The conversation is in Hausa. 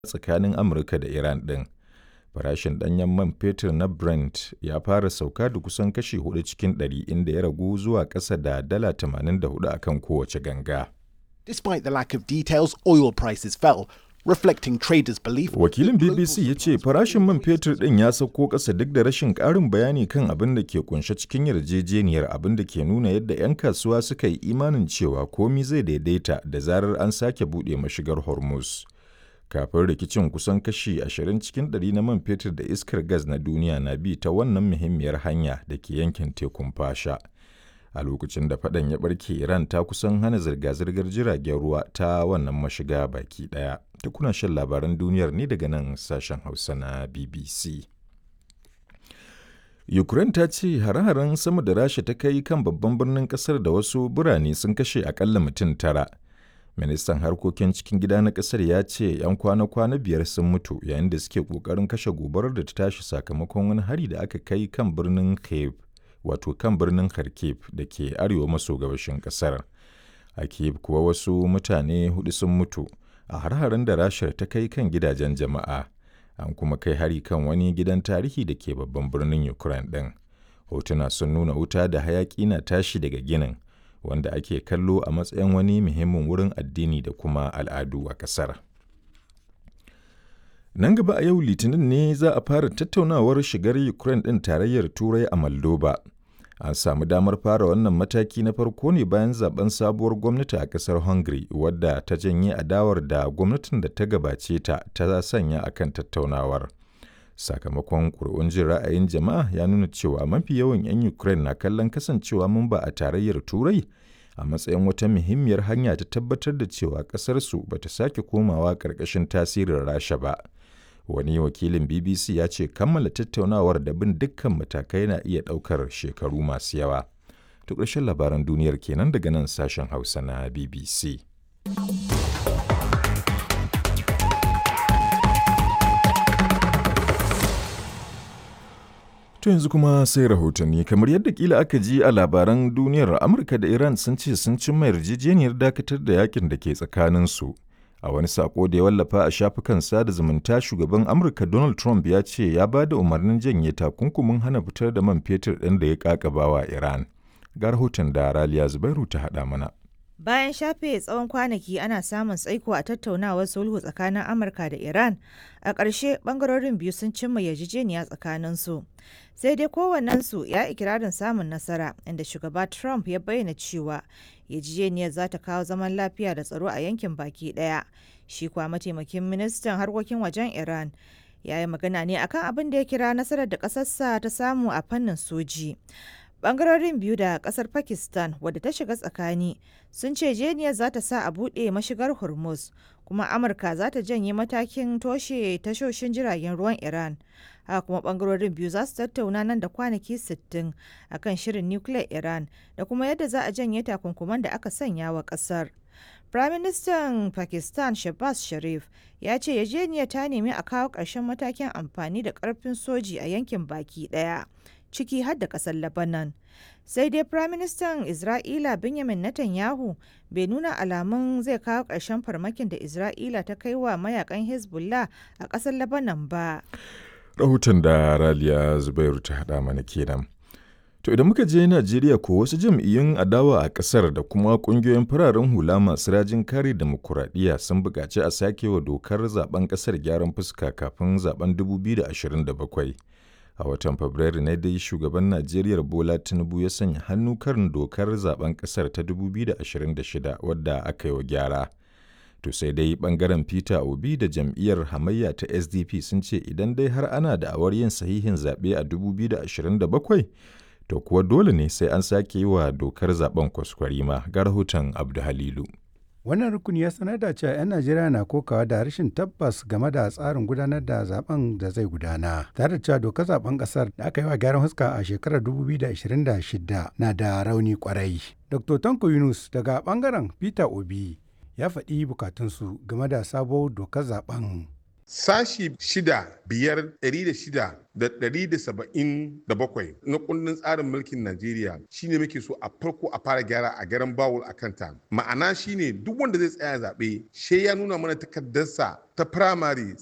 tsakanin Amurka da Iran ɗin. Farashin ɗanyen man fetur na Brent ya fara sauka da kusan kashi 4 cikin ɗari inda ya ragu zuwa ƙasa da dala 84 a kan kowace ganga. Despite the lack of details, oil prices fell, reflecting traders' belief. Wakilin BBC ya ce farashin man fetur ɗin ya sauko ƙasa duk da rashin ƙarin bayani kan abin da ke kunshe cikin yarjejeniyar abin da ke nuna yadda 'yan kasuwa suka yi imanin cewa komi zai daidaita da zarar an sake buɗe mashigar Hormuz. Kafin rikicin kusan kashi 20 cikin ɗari na man fetur da iskar gas na duniya na bi ta wannan muhimmiyar hanya da ke yankin tekun fasha. a lokacin da faɗan ya ɓarke iran ta kusan hana zirga-zirgar jiragen ruwa ta wannan mashiga baki ɗaya ta kuna shan labaran duniyar ne daga nan sashen hausa na bbc ukraine ta ce hare-haren sama da rasha ta kai kan babban birnin kasar da wasu birane sun kashe akalla mutum tara ministan harkokin cikin gida na kasar ya ce 'yan kwana-kwana biyar sun mutu yayin da suke kokarin kashe gobarar da ta tashi sakamakon wani hari da aka kai kan birnin kiev wato kan birnin kharkiv da ke arewa maso gabashin kasar a kiev kuwa wasu mutane hudu sun mutu a har-haren da rashar ta kai kan gidajen jama'a an kuma kai hari kan wani gidan tarihi da ke babban birnin ukraine ɗin hotuna sun nuna wuta da hayaki na tashi daga ginin wanda ake kallo a matsayin wani muhimmin wurin addini da kuma al'adu a ƙasar. Nan gaba a yau Litinin ne za a fara tattaunawar shigar Ukraine ɗin tarayyar Turai a Moldova. An samu damar fara wannan mataki na farko ne bayan zaben sabuwar gwamnati a ƙasar Hungary wadda ta janye adawar da gwamnatin da ta gabace ta ta sanya akan tattaunawar. Sakamakon ƙuri'un jin ra'ayin jama'a ya nuna cewa mafi yawan 'yan Ukraine na kallon kasancewa mamba a tarayyar Turai a matsayin wata muhimmiyar hanya ta tabbatar da cewa ƙasarsu ba ta sake komawa ƙarƙashin tasirin Rasha ba. wani wakilin bbc ya ce kammala tattaunawar da bin dukkan matakai na iya ɗaukar shekaru masu yawa to ƙarshen labaran duniyar kenan daga nan sashen hausa na bbc To yanzu kuma sai rahotanni kamar yadda kila aka ji a labaran duniyar Amurka da Iran sun ce sun cimma yarjejeniyar dakatar da yakin da ke tsakaninsu. A wani sako da ya wallafa a shafukan sada zumunta shugaban Amurka Donald Trump ya ce ya ba da umarnin janye takunkumin hana fitar da man fetur ɗin da ya kakabawa Iran. Ga rahoton da Raliya Zubairu ta haɗa mana. Bayan shafe tsawon kwanaki ana samun tsaiko a tattaunawar sulhu tsakanin Amurka da Iran, a ƙarshe ɓangarorin biyu sun cimma yarjejeniya tsakaninsu. Sai dai kowannensu ya ikirarin samun nasara, inda shugaba Trump ya bayyana cewa yarjejeniyar za ta kawo zaman lafiya da tsaro a yankin baki ɗaya. Shi kuwa mataimakin ministan harkokin wajen Iran ya yi magana ne akan abin da ya kira nasarar da ƙasarsa ta samu a fannin soji. bangarorin biyu da kasar pakistan wadda ta shiga tsakani sun ce jeniyar za ta sa a buɗe mashigar hormuz kuma amurka za ta janye matakin toshe tashoshin jiragen ruwan iran haka kuma bangarorin biyu za su tattauna nan da kwanaki 60 akan shirin nukiliyar iran da kuma yadda za a janye takunkuman da aka sanya wa kasar Firaministan Pakistan Shehbaz Sharif ya ce yarjejeniyar ta nemi a kawo ƙarshen matakin amfani da ƙarfin soji a yankin baki ɗaya. ciki har da ƙasar Lebanon. Sai dai Firaministan Isra'ila Benjamin Netanyahu bai nuna alamun zai kawo ƙarshen farmakin da Isra'ila ta kai wa mayakan Hezbollah a ƙasar Lebanon ba. Rahoton da Raliya Zubairu ta haɗa mana kenan. To idan muka je Najeriya ko wasu jam'iyyun adawa a ƙasar da kuma ƙungiyoyin fararen hula masu rajin kare demokuraɗiyya sun buƙaci a sake wa dokar zaben ƙasar gyaran fuska kafin zaben 2027. a watan fabrairu ne dai shugaban najeriya bola tinubu ya sanya hannu kan dokar zaben kasar ta 2026 wadda aka yi wa gyara to sai dai bangaren peter obi da jam'iyyar hamayya ta sdp sun ce idan dai har ana da awar yin sahihin zaɓe a 2027 to kuwa dole ne sai an sake yi wa dokar zaben kwaskwarima ga rahoton abdu halilu Wannan rukuni ya sanar da cewa 'yan Najeriya na kokawa da rashin tabbas game da tsarin gudanar da zaben da zai gudana. Tare da cewa dokar zaben kasar da aka yi wa gyaran huska a shekarar 2026 na da rauni kwarai. Dr. Tanko Yunus daga bangaren Peter Obi ya faɗi bukatunsu game da sabuwar dokar zaben. sashi shida biyar ɗari da shida da ɗari da saba'in da bakwai na kundin tsarin mulkin Najeriya shine muke so a farko a fara gyara a garan bawul a kanta ma'ana shine duk wanda zai tsaya zaɓe she ya nuna mana takardarsa ta firamare